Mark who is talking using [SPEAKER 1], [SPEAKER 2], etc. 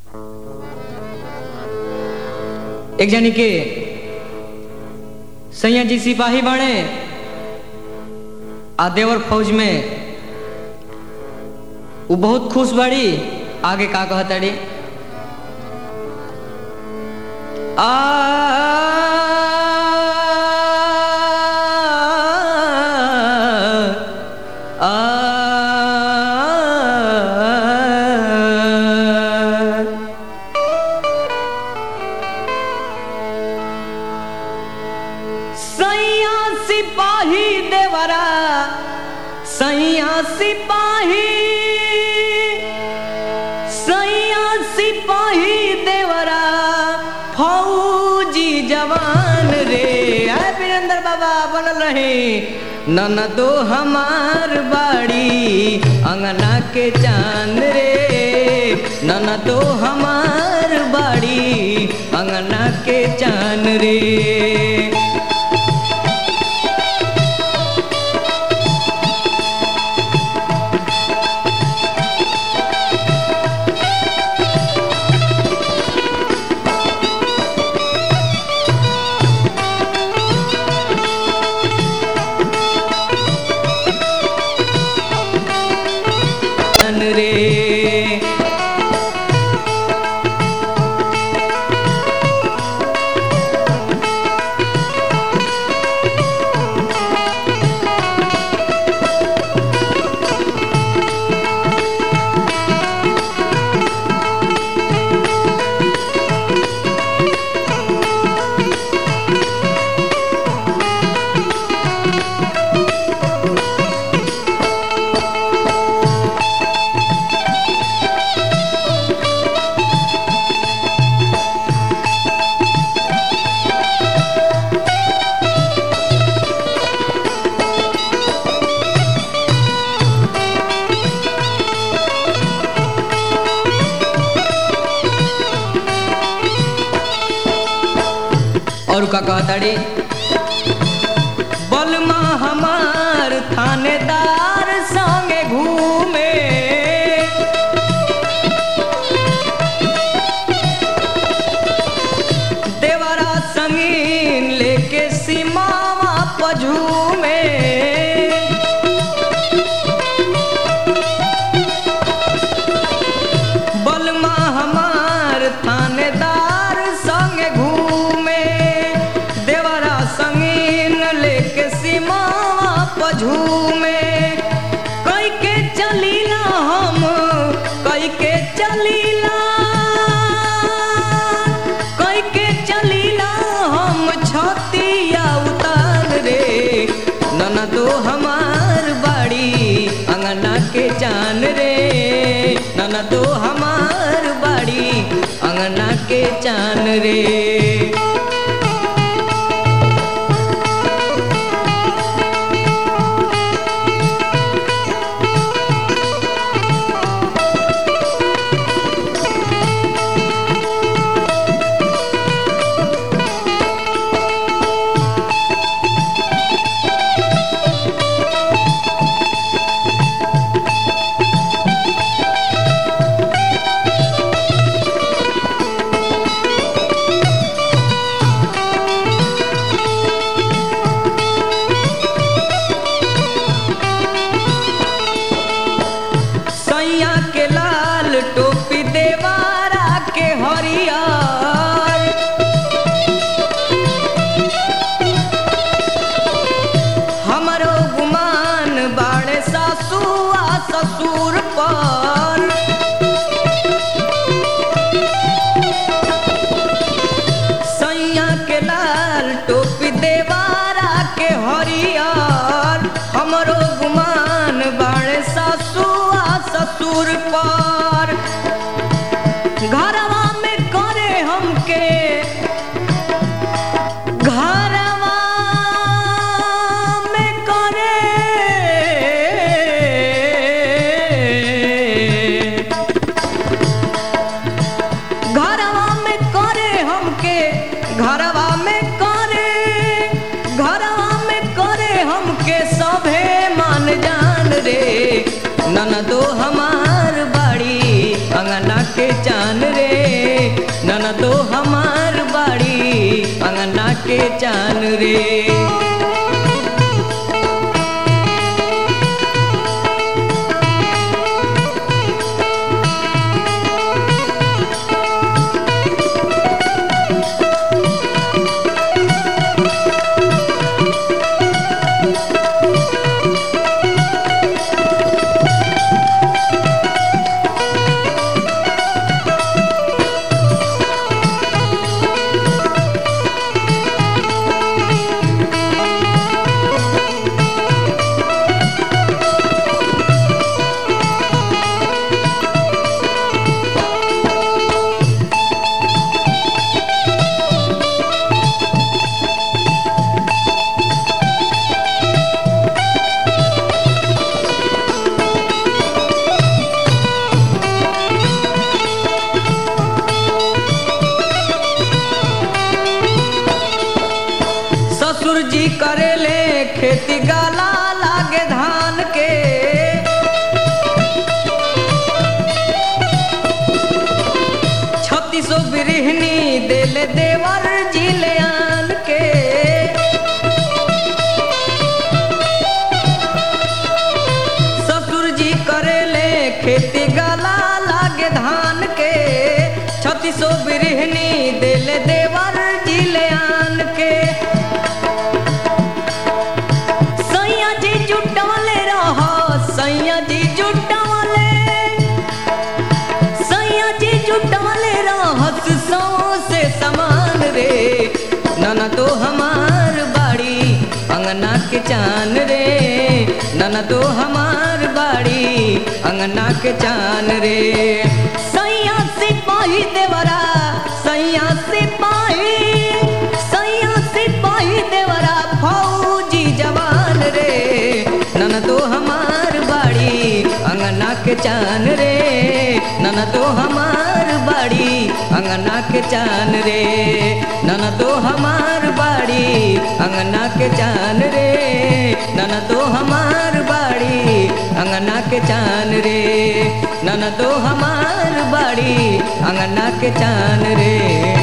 [SPEAKER 1] एक जनी के सैया जी सिपाही बने आ देवर फौज में वो बहुत खुश बड़ी आगे का कहतड़ी आ सैया सिपाही देवरा सैया सिपाही सैया सिपाही देवरा फौजी जवान रे आय वीरेंद्र बाबा बनल रहे नन दो हमार बाड़ी अंगना के चांद रे नन दो हमार बाड़ी अंगना के चांद रे मन रे और का कहताड़ी बलमा हमार थानेदार संगे घूमे देवरा संगीन लेके सीमावा पझूमे बलमा हमार थानेदार संगे घूमे देवरा संगीन लेके सीमावा पझूमे कई के चलीला हम कई के चलीला कई के चलीला हम छतिया उतार रे नना तो हमार बाड़ी अंगना के जान रे नना तो हमार बाड़ी अंगना के जान रे सैया के लाल टोपी देवारा के हरियर हमरो गुमान बाड़े सासू आ ससुर पर सैया के लाल टोपी देवारा के हरियर हमरो गुमान बाड़े सासू आ ससुर पर चान रे ससुर जी करेले खेती गाला लागे धान के छत्तीसो बिरहनी देले देवर जिले आन के ससुर जी करेले खेती गाला लागे धान के छत्तीसो बिरहनी देले देवर जिले आन के सैया जी जुटवले रह सैया जी जुटवले सैया जी जुटवले रहस सौ से समान रे नन तो हमार बाड़ी अंगना के चान रे नन तो हमार बाड़ी अंगना के चान रे सैया सिपाही देवरा सैया सिपाही सैया सिपाही देवरा फौजी जवान रे नन तो हमार बाड़ी अंगना के चान रे नन तो हमार बाड़ी अंगना के चान रे नन तो हमार बाड़ी अंगना के चान रे नन तो हमार बाड़ी अंगना के चान रे नन तो हमार बाड़ी अंगना के चान रे